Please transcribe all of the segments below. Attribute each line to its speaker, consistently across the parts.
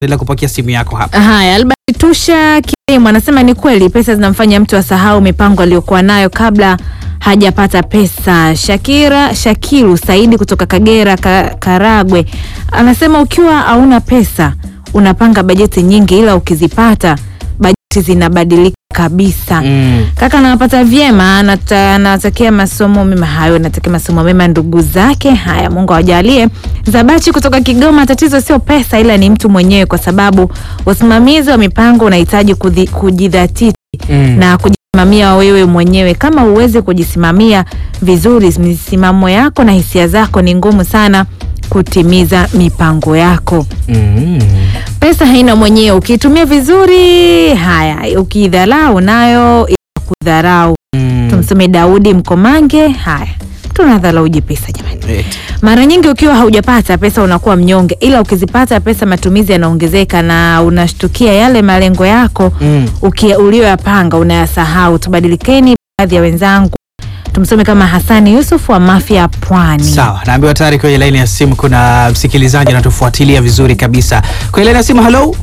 Speaker 1: endelea kupokea simu yako hapa.
Speaker 2: Haya, Albert Tusha Kilimo anasema ni kweli pesa zinamfanya mtu asahau mipango aliyokuwa nayo kabla hajapata pesa. Shakira Shakiru Saidi kutoka Kagera ka, Karagwe anasema ukiwa hauna pesa unapanga bajeti nyingi, ila ukizipata bajeti zinabadilika kabisa.
Speaker 1: Mm.
Speaker 2: Kaka anawapata vyema, anata- anawatakia masomo mema hayo, anatakia masomo mema ndugu zake. Haya, Mungu awajalie. Zabachi kutoka Kigoma, tatizo sio pesa, ila ni mtu mwenyewe, kwa sababu usimamizi wa mipango unahitaji kudhi- kujidhatiti
Speaker 1: Mm.
Speaker 2: na kujisimamia wewe mwenyewe. Kama uweze kujisimamia vizuri, misimamo yako na hisia zako, ni ngumu sana kutimiza mipango yako.
Speaker 1: Mm.
Speaker 2: Pesa haina mwenyewe, ukiitumia vizuri, haya, ukiidharau nayo itakudharau.
Speaker 1: Mm.
Speaker 2: Tumsome Daudi Mkomange. Haya, tunadharauji pesa jamani.
Speaker 1: Eti.
Speaker 2: Mara nyingi ukiwa haujapata pesa unakuwa mnyonge, ila ukizipata pesa matumizi yanaongezeka na unashtukia yale malengo yako
Speaker 1: Mm.
Speaker 2: uki- ulioyapanga unayasahau. Tubadilikeni baadhi ya wenzangu. Tumsome kama Hasani Yusuf wa Mafia Pwani.
Speaker 1: Sawa, naambiwa tayari kwenye laini ya simu kuna msikilizaji anatufuatilia vizuri kabisa. Kwenye laini ya simu, hello.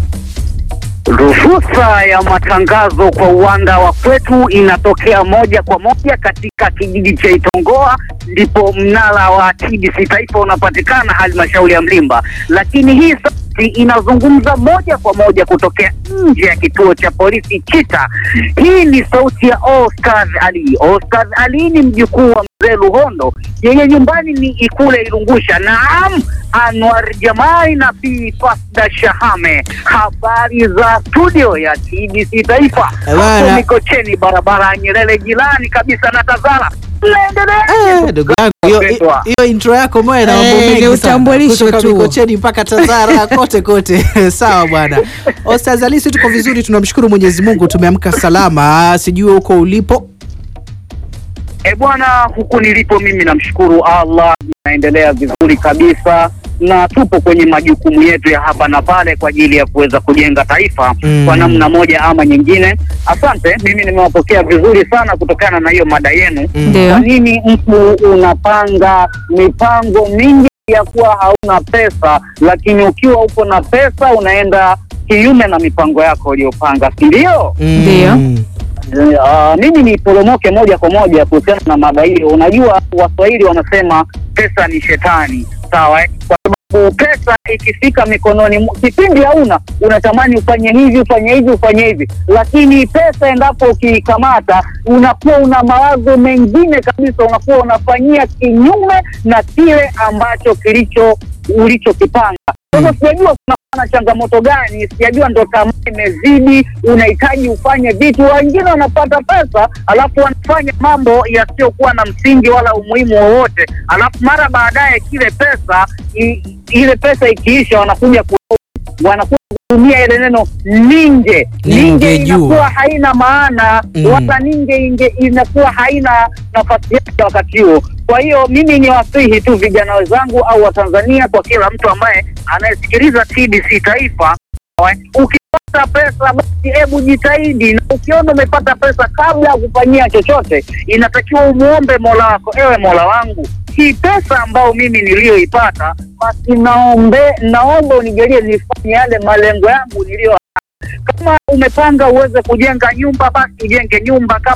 Speaker 3: Ruhusa ya matangazo kwa uwanda wa kwetu inatokea moja kwa moja katika kijiji cha Itongoa, ndipo mnara wa TBC taifa unapatikana halmashauri ya Mlimba, lakini hii sauti inazungumza moja kwa moja kutokea nje ya kituo cha polisi Chita. Hii ni sauti ya Oscar Ali. Oscar Ali ni mjukuu wa mzee Luhondo, yeye nyumbani ni Ikule Ilungusha. Naam, Anwar Jamai na Bi Fasda Shahame. Habari za studio ya TBC Taifa
Speaker 1: Eh, bana.
Speaker 3: hapo Mikocheni, barabara ya Nyerere, jirani kabisa na Tazara.
Speaker 1: Eh,
Speaker 3: Mnaendelea
Speaker 1: ndugu yangu, hiyo-
Speaker 3: Wapendwa.
Speaker 1: hiyo intro yako moja na mambo
Speaker 2: Eh,
Speaker 1: mengi
Speaker 2: ni
Speaker 1: sana.
Speaker 2: utambulisho
Speaker 1: Kutoka
Speaker 2: tu.
Speaker 1: Mikocheni mpaka Tazara kote kote. Sawa bwana. Ostaz Ali, sisi tuko vizuri, tunamshukuru Mwenyezi Mungu, tumeamka salama. Sijui huko ulipo.
Speaker 3: E bwana, huku nilipo mimi namshukuru Allah, naendelea vizuri kabisa na tupo kwenye majukumu yetu ya hapa na pale kwa ajili ya kuweza kujenga taifa
Speaker 1: Mm.
Speaker 3: kwa namna moja ama nyingine. Asante, mimi nimewapokea vizuri sana kutokana na hiyo mada yenu.
Speaker 1: Mm.
Speaker 2: Ndio.
Speaker 3: Kwa nini mtu unapanga mipango mingi ya kuwa hauna pesa, lakini ukiwa upo na pesa unaenda kinyume na mipango yako uliyopanga, si ndio?
Speaker 1: Mm.
Speaker 2: Ndio.
Speaker 3: Uh, mimi niporomoke moja kwa moja kuhusiana na mada hiyo. Unajua Waswahili wanasema pesa ni shetani, sawa eh? Kwa sababu pesa ikifika mikononi, mwa- kipindi hauna unatamani ufanye hivi ufanye hivi ufanye hivi, lakini pesa endapo ukiikamata, unakuwa una mawazo mengine kabisa, unakuwa unafanyia kinyume na kile ambacho kilicho ulichokipanga. Sasa sijajua kuna na changamoto gani, sijajua ndo tamaa imezidi, unahitaji ufanye vitu. Wengine wanapata pesa alafu wanafanya mambo yasiyokuwa na msingi wala umuhimu wowote, alafu mara baadaye kile pesa i, ile pesa ikiisha, wanakuja ku, wanakuja kutumia ile neno ninge. Ninge
Speaker 1: Ningejua.
Speaker 3: inakuwa haina maana
Speaker 1: Mm.
Speaker 3: wala ninge inge inakuwa haina nafasi yake wakati huo. Kwa hiyo mimi ni wasihi tu vijana wenzangu au Watanzania, kwa kila mtu ambaye anayesikiliza TBC Taifa, ukipata pesa basi hebu jitahidi, na ukiona umepata pesa kabla ya kufanyia chochote, inatakiwa umuombe Mola wako, ewe Mola wangu, hii pesa ambayo mimi niliyoipata, basi naombe naomba unijalie nifanye yale malengo yangu niliyo kama umepanga uweze kujenga nyumba basi ujenge nyumba. Kama